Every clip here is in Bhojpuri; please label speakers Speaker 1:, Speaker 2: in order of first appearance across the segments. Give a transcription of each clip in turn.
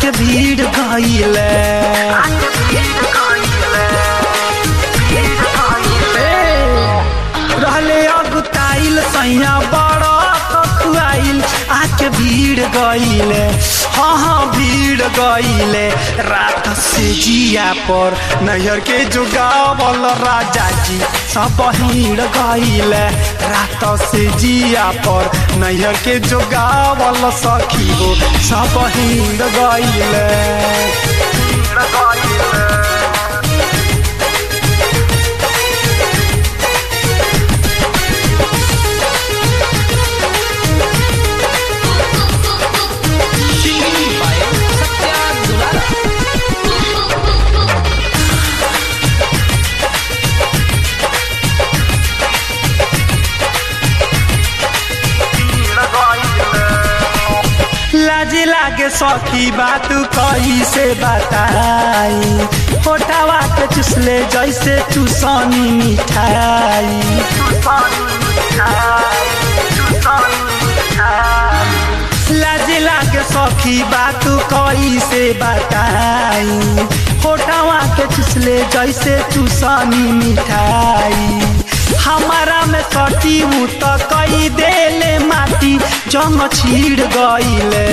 Speaker 1: आके भीड़ गईले रहले अगुताइल सैया बड़ा कखुआइल आके भीड़ गईले हाँ हाँ भीड़ गईले रात से जिया पर नैहर के जुगावल राजा जी सब भीड़ गईले रात से जिया पर नैहर के जुगावल सखी हो सब भीड़ गईले
Speaker 2: Singing by Satya Dulara.
Speaker 1: लाज लागे सखी बात कही से बताई होटावा के चुसले जैसे चुसनी मिठाई लाज लागे सखी बात कही से बताई होटावा के चुसले जैसे चुसनी मिठाई हमारा में सटी हूँ तो कई देले माटी जंग छीड़ गईले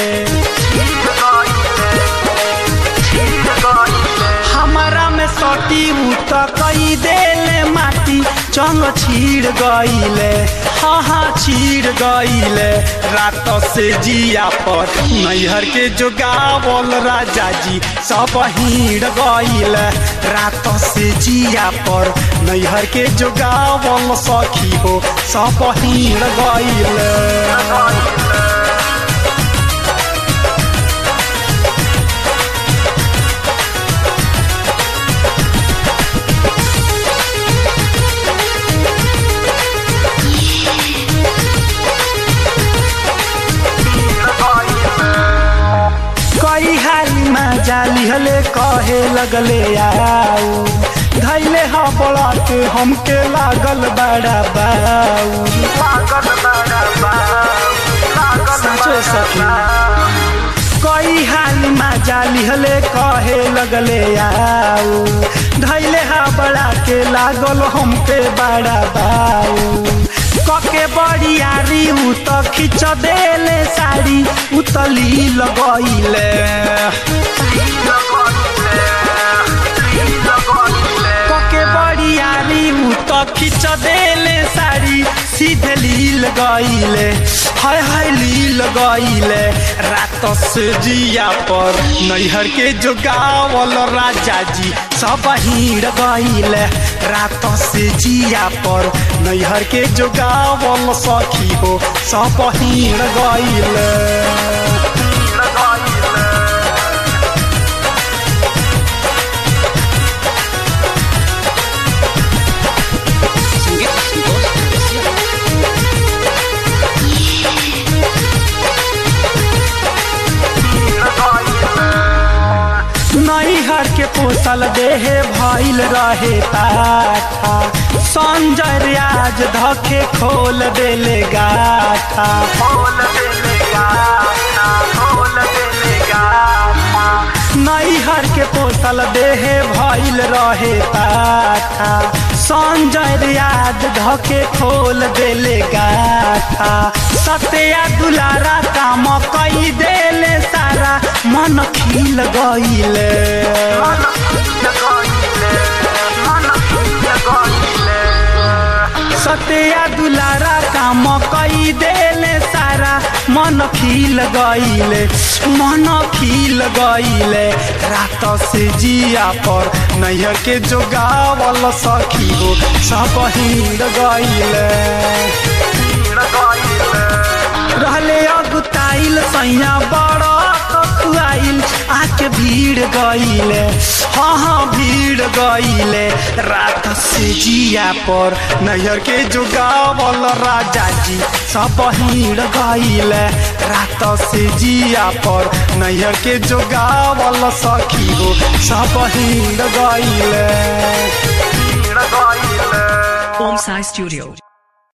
Speaker 1: हमारा में सटी हूँ तो कई देले माटी जंग छीड़ गईले हाँ हाँ छीड़ गईले रात से जिया पर नैहर के जोगावल राजा जी सब हीड़ गईले रात से जिया पर नैहर के जोगावल सखी हो सब हीड़ गईले कई हाली में जाली हले कहे लगले आओ धैले ह बड़त हमके लागल बड़ा बाऊ सचो सखी कई हाली में जाली हले कहे लगले आओ धैले हा बड़ा के लागल हमके बड़ा बाऊ कके बड़ियारी उ त खिच देले साड़ी उतली लगैले कके बड़ियारी उ त खिच देले साड़ी सीधे लील गईले हाय हाय लील गईले रात से जिया पर नैहर के जोगावल राजा जी सब हीड़ गईले रात से जिया पर नैहर के जोगावल सखी हो सब हीड़ गईले
Speaker 2: Sangeet Santosh Chaurasia.
Speaker 1: नैहर के पोसल देहे भइल रहे पाठा संजय रियाज धके खोल देले गाठा नैहर के पोसल देहे भइल रहे पाठा संजय रियाज धके खोल देले गाठा सत्या दुलारा काम कई देले सारा मन खिल गईले सत्या दुलारा काम कई देले सारा मन खिल गईले मन खिल गईले रात से जिया पर नैहर के जोगावल सखी हो सब हीड़ गईले रहले अगुताइल सैया बड़ा कखुआइल आके भीड़ गईले हाँ हाँ भीड़ गईले रात से जिया पर नैहर के जोगावल राजा जी सब हीड़ गईले रात से जिया पर नैहर के जोगावल सखी हो सब हीड़ गईले
Speaker 3: Om Sai Studio.